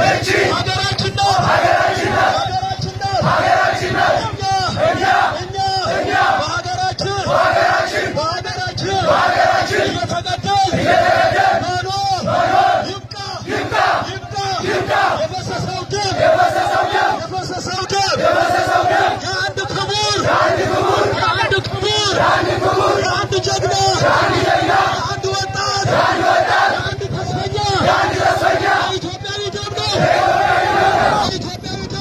ሀገራችን ናት። ሀገራችን ናት። እኛ እኛ በሀገራችን በሀገራችን እየተገደል መኖር ይብቃ ይብቃ የፈሰሰው ደም የፈሰሰው ደም የአንድ ክቡር የአንድ ክቡር የአንድ ጀግና የአንድ ወጣት የአንድ ተስፈኛ የኢትዮጵያዊ ደም ነው። የኢትዮጵያዊ ደም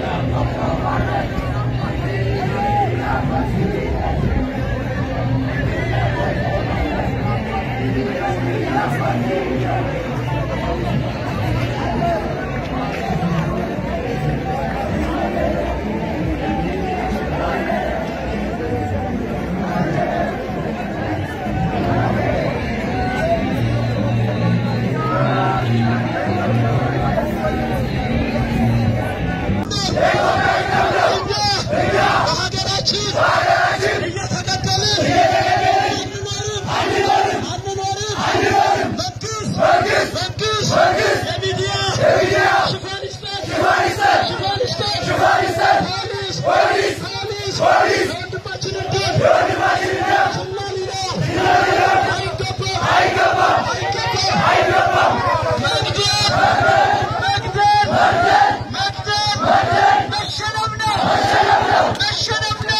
እኛ በሀገራችን እየተገደልን አንኖርም አንኖርም። መንግስት መንግስት የሚዲያ ሽፋን ይስጠን ሽፋን ይስጠን። ፖሊስ ፖሊስ የወንድማችንን ደም ችላ ሊለው አይገባም አይገባም። መግደል መግደል መግደል መሸነፍ ነው መሸነፍ ነው።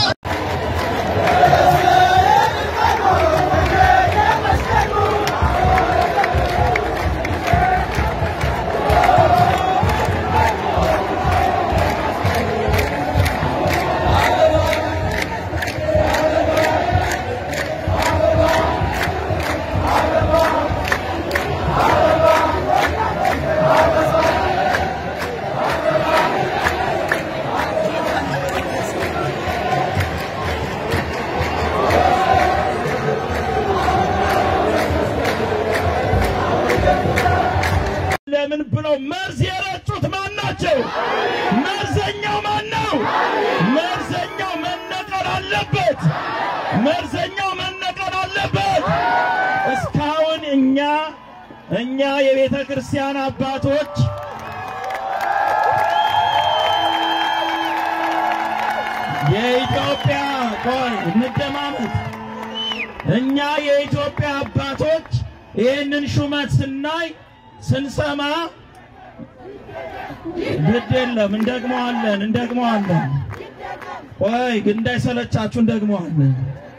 ለምን ብለው መርዝ የረጩት ማን ናቸው? መርዘኛው ማን ነው? መርዘኛው መነቀል አለበት። መርዘኛው መነቀል አለበት። እስካሁን እኛ እኛ የቤተ ክርስቲያን አባቶች የኢትዮጵያ ቆይ እንደማመጥ እኛ የኢትዮጵያ አባቶች ይህንን ሹመት ስናይ ስንሰማ ግድ የለም እንደግመዋለን እንደግመዋለን። ቆይ ግን እንዳይሰለቻችሁ እንደግመዋለን።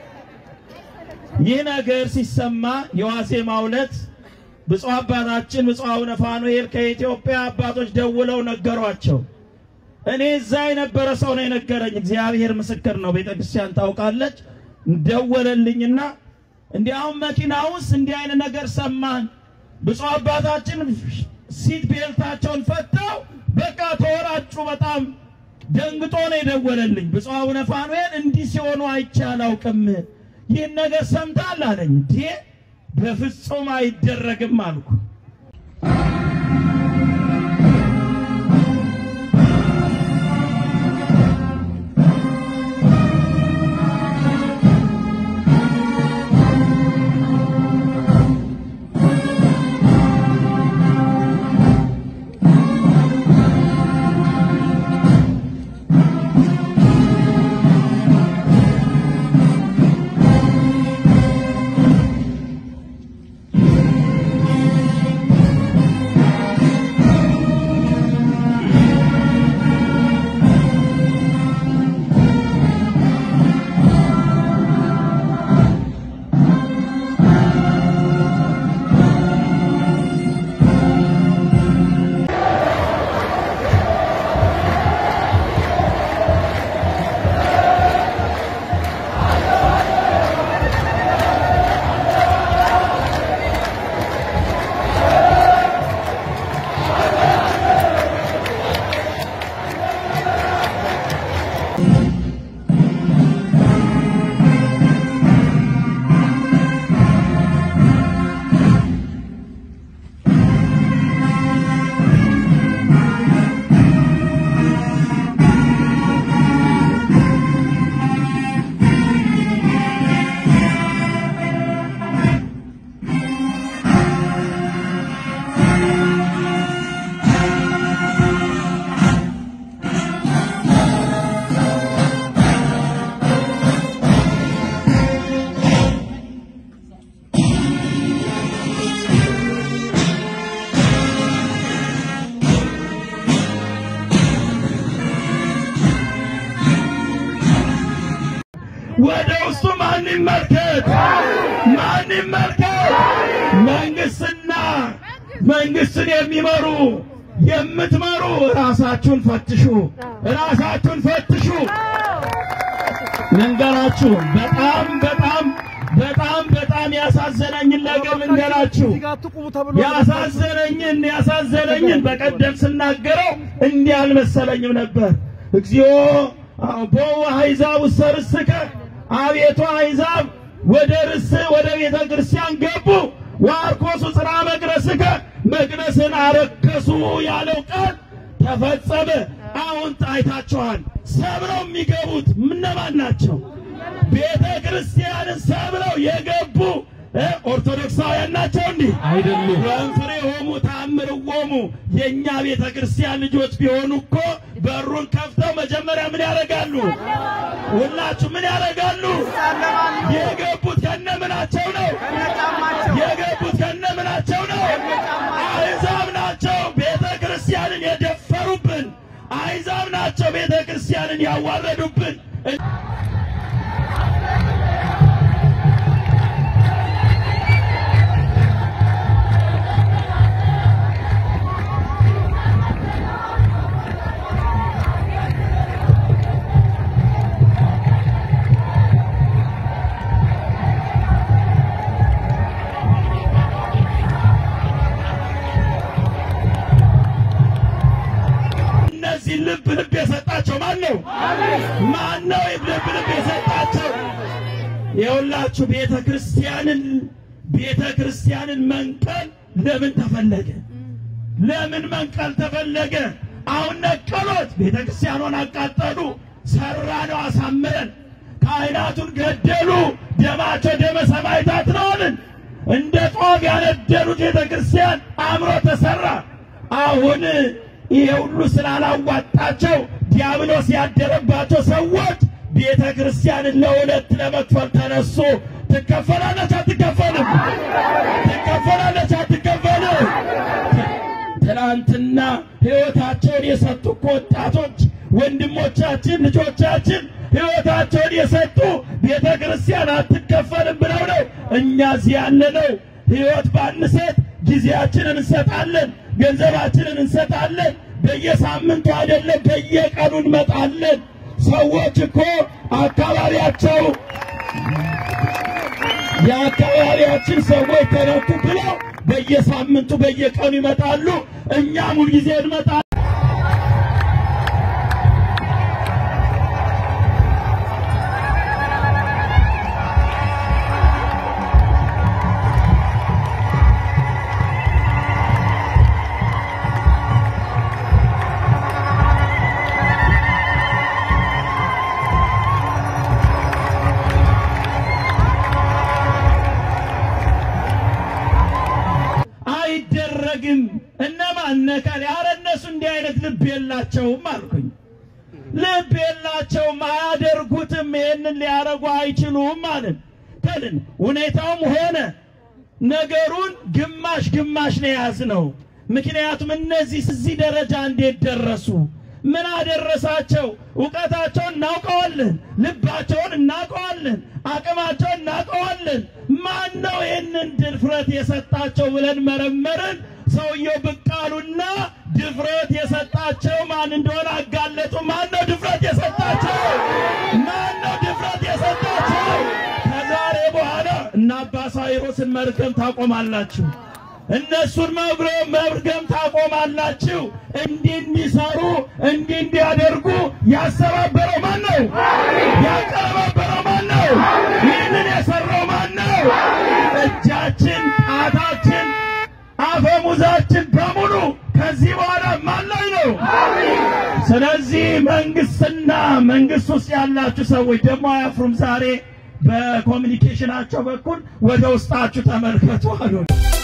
ይህ ነገር ሲሰማ የዋዜማው ዕለት ብፁዕ አባታችን ብፁዕ አቡነ ፋኑኤል ከኢትዮጵያ አባቶች ደውለው ነገሯቸው። እኔ እዛ የነበረ ሰው ነው የነገረኝ። እግዚአብሔር ምስክር ነው። ቤተ ክርስቲያን ታውቃለች። ደወለልኝና እንዲያውም መኪና ውስጥ እንዲህ አይነት ነገር ሰማን። ብፁዕ አባታችን ሲት ቤልታቸውን ፈተው በቃ ተወራጩ። በጣም ደንግጦ ነው የደወለልኝ። ብፁዕ አቡነ ፋኑኤል እንዲህ ሲሆኑ አይቼ አላውቅም። ይህን ነገር ሰምታል አለኝ። እንዴ በፍጹም አይደረግም አልኩ። ወደ ውስጡ ማን ይመልከት? ማን ይመልከት? መንግስትና መንግስትን የሚመሩ የምትመሩ ራሳችሁን ፈትሹ፣ ራሳችሁን ፈትሹ። ልንገራችሁ በጣም በጣም በጣም በጣም ያሳዘነኝን ነገር ልንገራችሁ። ያሳዘነኝን ያሳዘነኝን በቀደም ስናገረው እንዲህ አልመሰለኝም ነበር። እግዚኦ ቦ አሕዛብ ውስተ ርስከ አቤቱ አሕዛብ ወደ ርስ ወደ ቤተ ክርስቲያን ገቡ ዋርኮሱ ጽራ መቅደስከ መቅደስን አረከሱ ያለው ቃል ተፈጸመ። አሁን አይታችኋል። ሰብረው የሚገቡት እነማን ናቸው? ቤተ ክርስቲያንን ሰብረው የገቡ እ ኦርቶዶክሳውያን ናቸው። እንዲህ አይደሉም። ወንፍሬ ሆሙ ታምር ወሙ የእኛ ቤተ ክርስቲያን ልጆች ቢሆኑ እኮ በሩን ከፍተው መጀመሪያ ምን ያደርጋሉ? ሁላችሁ ምን ያደርጋሉ? የገቡት ከነምናቸው ነው? የገቡት ከነምናቸው ነው? አሕዛብ ናቸው ቤተ ክርስቲያንን የደፈሩብን። አሕዛብ ናቸው ቤተ ክርስቲያንን ያዋረዱብን። እነዚህ ልብ ልብ የሰጣቸው ማን ነው? ማን ነው ልብ ልብ የሰጣቸው? የሁላችሁ ቤተ ክርስቲያንን ቤተ ክርስቲያንን መንቀል ለምን ተፈለገ? ለምን መንቀል ተፈለገ? አሁን ነቀሎት፣ ቤተ ክርስቲያኗን አቃጠሉ፣ ሰራነው አሳምረን፣ ካህናቱን ገደሉ፣ ደማቸው ደመ ሰማዕታት ነው አልን። እንደ ጧፍ ያነደሉት ቤተ ክርስቲያን አምሮ ተሰራ። አሁን ይሄ ሁሉ ስላላዋጣቸው ዲያብሎስ ያደረባቸው ሰዎች ቤተ ክርስቲያንን ለሁለት ለመክፈል ተነሱ። ትከፈላለች አትከፈልም? ትከፈላለች አትከፈልም? ትናንትና ሕይወታቸውን የሰጡ እኮ ወጣቶች ወንድሞቻችን፣ ልጆቻችን ሕይወታቸውን የሰጡ ቤተ ክርስቲያን አትከፈልም ብለው ነው። እኛ እዚህ ያለነው ሕይወት ባንሰጥ ጊዜያችንን እንሰጣለን፣ ገንዘባችንን እንሰጣለን። በየሳምንቱ አይደለም በየቀኑ እንመጣለን። ሰዎች እኮ አካባቢያቸው የአካባቢያችን ሰዎች ተረቱ ብለው በየሳምንቱ በየቀኑ ይመጣሉ። እኛም ሁልጊዜ እንመጣለን። አይደረግም። እነማን ነካል? ኧረ እነሱ እንዲህ አይነት ልብ የላቸውም አልኩኝ። ልብ የላቸውም፣ አያደርጉትም። ይሄንን ሊያረጉ አይችሉም ማለት ከልን ሁኔታውም ሆነ ነገሩን ግማሽ ግማሽ ነው የያዝነው። ምክንያቱም እነዚህ እዚህ ደረጃ እንዴት ደረሱ? ምን አደረሳቸው? እውቀታቸውን እናውቀዋለን፣ ልባቸውን እናውቀዋለን፣ አቅማቸውን እናውቀዋለን። ማን ነው ይህንን ድፍረት የሰጣቸው ብለን መረመርን። ሰውየው ብቅ አሉና ድፍረት የሰጣቸው ማን እንደሆነ አጋለጡ። ማን ነው ድፍረት የሰጣቸው? ማን ነው ድፍረት የሰጣቸው? ከዛሬ በኋላ እነ አባ ሳዊሮስን መርገም ታቆማላችሁ። እነሱን መብረ- መርገም ታቆማላችሁ። እንዲህ እንዲሰሩ እንዲህ እንዲያደርጉ ያሰባበረው ማን ነው? ያቀረባበረው ማን ነው? ይህንን የሰራው ማን ነው? እጃችን፣ ጣታችን፣ አፈሙዛችን በሙሉ ከዚህ በኋላ ማን ላይ ነው? ስለዚህ መንግስትና መንግስት ውስጥ ያላችሁ ሰዎች ደግሞ አያፍሩም። ዛሬ በኮሚኒኬሽናቸው በኩል ወደ ውስጣችሁ ተመልከቱ አሉ።